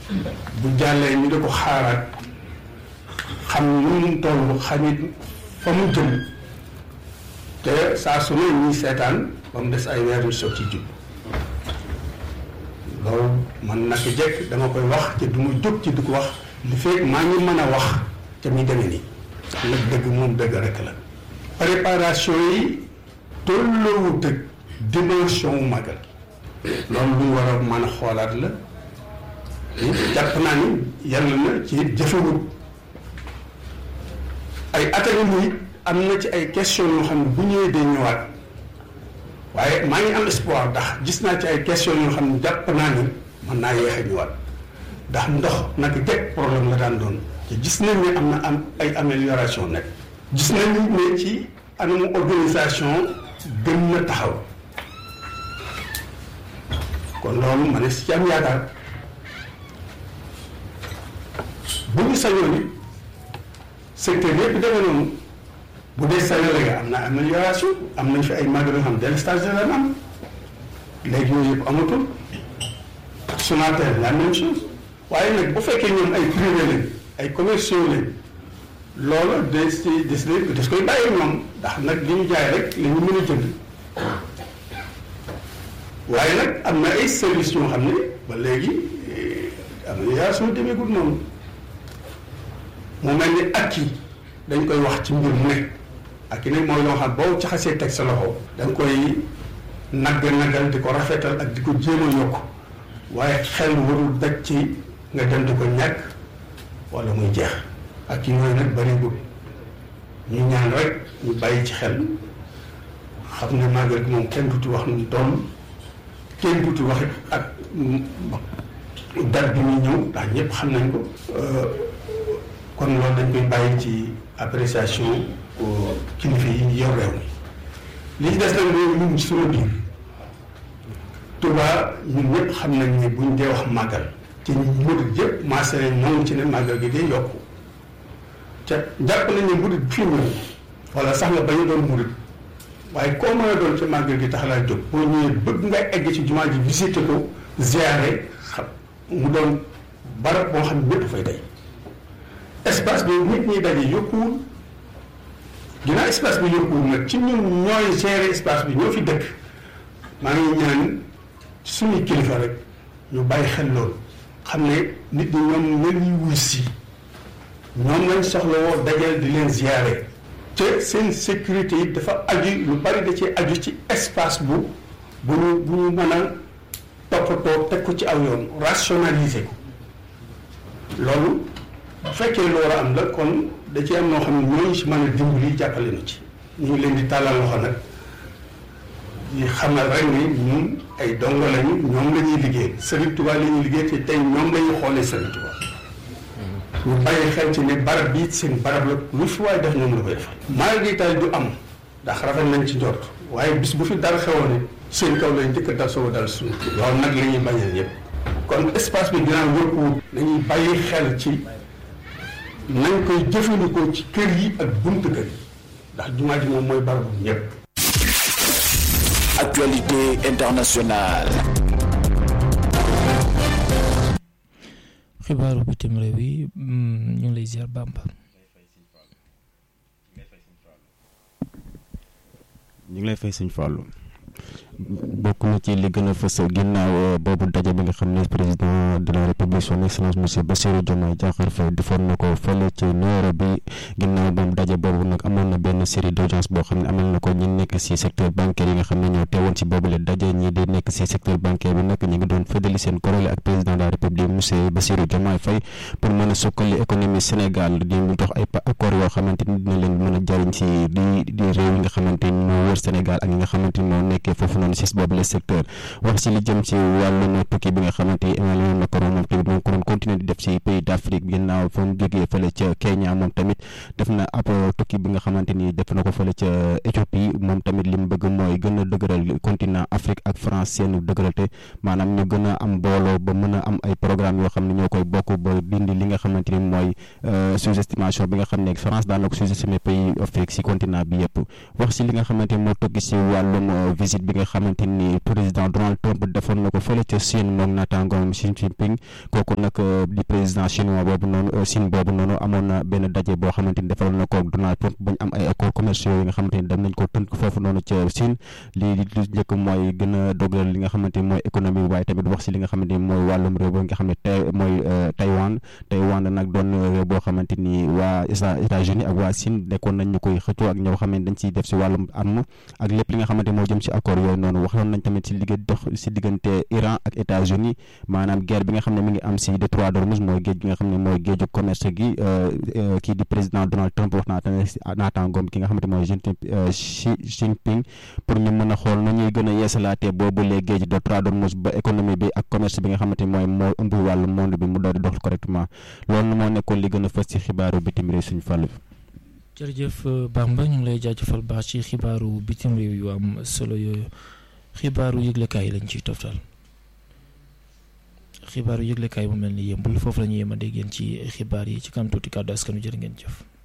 bu jàllee ñu di ko xaaraat xam nu mu toll xamit fa mu jëm te saa su ne ñuy seetaan ba mu des ay weer yu soog ci jub loolu man naka jekk dama koy wax te du ma jóg ci du ko wax li fekk maa ngi mën a wax te muy demee nii nag dëgg moom dëgg rek la préparation yi tolloowut ak dimension wu magal loolu lu ñu war a mën a xoolaat la jàpp naa ni yàlla na ci jëfewut ay atali muy am na ci ay question yoo xam ne bu ñëwee day ñëwaat waaye maa ngi am espoir ndax gis naa ci ay question yoo xam ne jàpp naa ni mën naa yéex a ñëwaat ndax ndox naka jekk problème la daan doon te gis nañ ne am na am ay amélioration nekk gis nañ ne ci anamu organisation gën na taxaw kon loolu ma ne si am yaakaar bu ñu sañoon it secteur yëpp demee noonu bu dee Sénégal am na amélioration am nañ fi ay magal yoo xam délestage de la am léegi yooyu yëpp amatul Sonatel la même chose waaye nag bu fekkee ñoom ay privé lañ ay commerciaux lañ loolu des ci des des koy bàyyi ñoom ndax nag li ñu jaay rek la ñu mën a jënd waaye nag am na ay services yoo xam ne ba léegi amélioration demeegul noonu mu mel ni ak yi dañ koy wax ci mbir mu ne ak yi nag mooy loo xam boo ci xasee teg sa loxo da nga koy nagg naggal di ko rafetal ak di ko jéem a yokk waaye xel warul daj ci nga dem di ko ñàkk wala muy jeex ak yooyu nag bëriwul ñu ñaan rek ñu bàyyi ci xel xam ne màggal gi moom kenn duti wax nu mu toll kenn duti wax ak date bi muy ñëw ndax ñëpp xam nañ ko kon loolu dañ koy bàyyi ci appréciation kilifa yi yor réew mi li ci des nag mooy ñun ci suñu biir Touba ñun ñëpp xam nañ ne buñ dee wax màggal ci murid yëpp maase nañ ñoom ci ne màggal gi dee yokku te jàpp nañ ne murid fii ñëw wala sax nga bañ a doon murid waaye koo mën a doon ci màggal gi tax laa jóg boo ñëwee bëgg nga egg ci jumaa ji visité ko ziare xam mu doon barab boo xam ne ñëpp fay day espace bi nit ñi daje yokkuwul ginnaaw espace bi yokkuwul nag ci ñun ñooy gérer espace bi ñoo fi dëkk maa ngi ñaan suñu kilifa rek ñu bàyyi xel loolu xam ne nit ñi ñoom ñoo ñuy wuy si ñoom lañ soxla woo dajal di leen ziare te seen sécurité yi dafa aju lu bari da ci aju ci espace bu bu ñu bu ñu mën a toppatoo teg ko ci aw yoon rationaliser ko loolu bu fekkee loolu am la kon da ci am noo xam ne ñooñu si mën a dimbali jàppale na ci ñu ngi leen di tàllal loxo nag di xamal rek ni ñun ay dongo lañu ñoom la ñuy liggéey Serigne Touba la ñuy liggéey te tey ñoom la ñuy xoolee Serigne Touba ñu bàyyi xel ci ne barab bii seen barab la lu fi waaye def ñoom la koy defal. maa ngi tay du am ndax rafet nañ ci njort waaye bis bu fi dara xewoon it seen kaw lañ njëkk a dal soo dal suñu loolu nag la ñuy bañal ñëpp kon espace bi dinaa wërkuwut nañuy bàyyi xel ci nañ koy jëfandikoo ci kër yi ak buntu kër yi ndax jumaa ji moom mooy barabu ñëpp. Actualité internationale. xibaaru bitim réew yi ñu ngi lay ziar Bamba. ñu ngi lay fay sëñ Fallou bokk na ci li gën a fës ginnaaw boobu daje bi nga xam ne président de la république son excellence monsieur Bassirou Diomaye Diakhar Faye defoon na ko fële ci Nairobi ginnaaw moom daje boobu nag amoon na benn série d' audience boo xam ne amal na ko ñi nekk si secteur bancaire yi nga xam ne ñoo teewoon si boobule daje ñi di nekk si secteur bancaire bi nag ñi ngi doon fëddali seen korole ak président de la république monsieur Bassirou Diomaye Faye pour mën a sukkali économie Sénégal di mu dox ay accord yoo xamante ni dina leen mën a jariñ si di di réew yi nga xamante ni moo wër Sénégal ak ñi nga xamante ni moo nekkee foofu noonu si boobu le secteur wax si li jëm si wàllum tukki bi nga xamante ni Emmanuel Macron moom tamit moom ko doon continuer di def si pays d' Afrique ginnaaw fa mu jógee fële ca Kenya moom tamit def na ab tukki bi nga xamante ni def na ko fële ca Éthiopie moom tamit li mu bëgg mooy gën a dëgëral continent Afrique ak France seenu dëgëralte maanaam ñu gën a am booloo ba mën a am ay programme yoo xam ne ñoo koy bokk ba dindi li nga xamante ni mooy sous-estimation bi nga xam ne France daan na ko sous-estimer pays Afrique si continent bi yëpp wax si li nga xamante ni moo tukki si wàllum visite bi nga xamante ni président Donald Trump defoon na ko fële ca Chine moom naataangoom Xi Jinping kooku nag di président chinois boobu noonu Chine boobu noonu amoon na benn daje boo xamante ni defaloon na ko Donald Trump bañ am ay accords commerciaux yi nga xamante ni dem nañ ko tënk foofu noonu ca Chine lii li njëkk mooy gën a dogal li nga xamante ni mooy économie bi waaye tamit wax si li nga xamante ni mooy wàllum réew ba nga xam ne tey mooy Taïwan Taïwan nag doon réew boo xamante ni waa États-Unis ak waa Chine nekkoon nañ ñu koy xëccoo ak ñoo xam ne dañ ciy def si wàllum arme ak lépp li nga xamante moo jëm si accord yooyu noonu waxoon nañ tamit si liggéey dox si diggante Iran ak États-Unis maanaam guerre bi nga xam ne mi ngi am si détroit d'Ormuz mooy géej gi nga xam ne mooy géeju commerce gi kii di président Donald Trump wax naa tamit si naataangoom ki nga xamante mooy Xi Jinping pour ñu mën a xool nu ñuy gën a yeesalaatee boobu les géej détroit d'Ormuz ba économie bi ak commerce bi nga xamante ni mooy moo ëmb wàllu monde bi mu doon di dox correctement loolu moo nekkoon li gën a fës ci xibaaru bitim réew suñu fàllu jërëjëf Bamba ñu ngi lay jaajëfal baax ci xibaaru bitim réew yu am solo yooyu xibaaru yëglekaay yi lañ ciy toftal xibaaru yëglekaay mu mel ni yëmbul foofu la ñu yem a dégg ci xibaar yi ci kanam tuuti kàddu askanu jërë ngeen jëf.